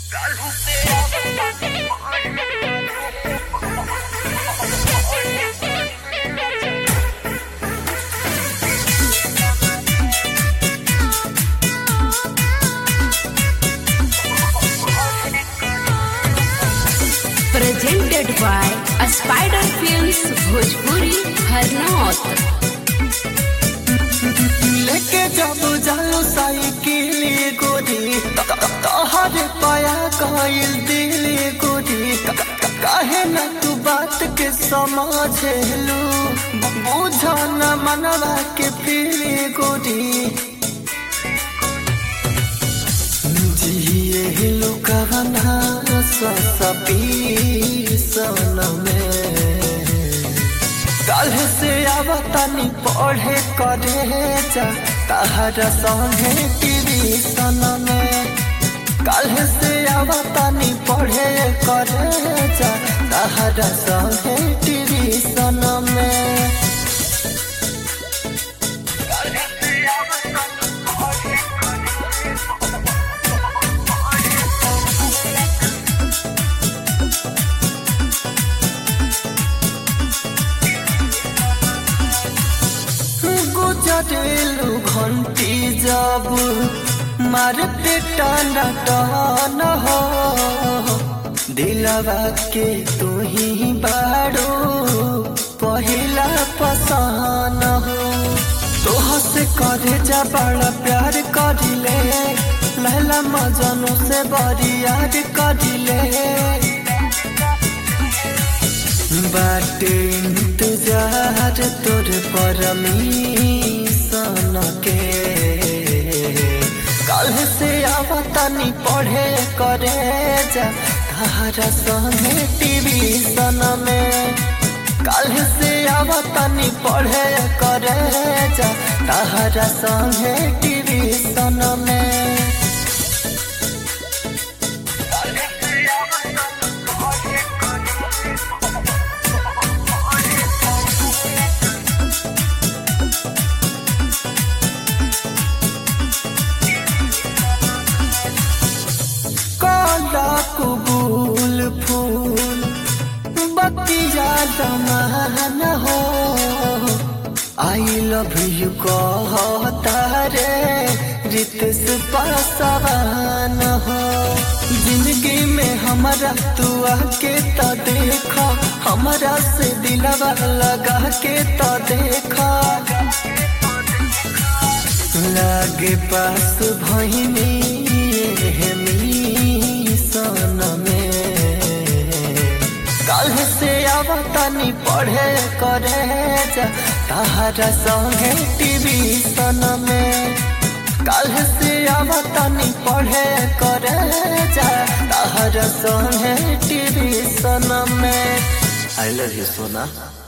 presented by a Spider Films Bhojpuri Harnaut. लेके जब जाओ साइकिल गोरी तोहरे पाया कइल दिल गोरी काहे न तू बात के समझेलू बुझ न मनवा के फील गोरी जिए लुकवना सपी सन में कल से आवतनी पढ़े करे जा तहरा संगे टीवी सन में कल से आवतनी पढ़े करे जा तहरा संगे टीवी सन में गुजरेलू घंटी जब मारते टाना टान हो दिलवा के तू ही बाड़ो पहिला पसान हो तोह से करे जा बड़ा प्यार करिले लहला मजनू से बड़ी याद करिले बाटे इंतजार तोर परमीशन के कल से आवतनी पढ़े करे जा तारा संगे टीवी सन में कल से आवतनी पढ़े करे जा तारा संगे टीवी सन में काला कबूल फूल बतिया दमान हो आई लव यू कहता रे रितेश पासवान हो जिंदगी में हमारा तू आके तो देखा हमारा से दिलवा लगा के तो देखा लागे पास भैनी सन में कल से आवतनी पढ़े करे जा तारा संगे टीवी सन में कल से आवतनी पढ़े करे जा तारा संगे टीवी सन में आई लव यू सोना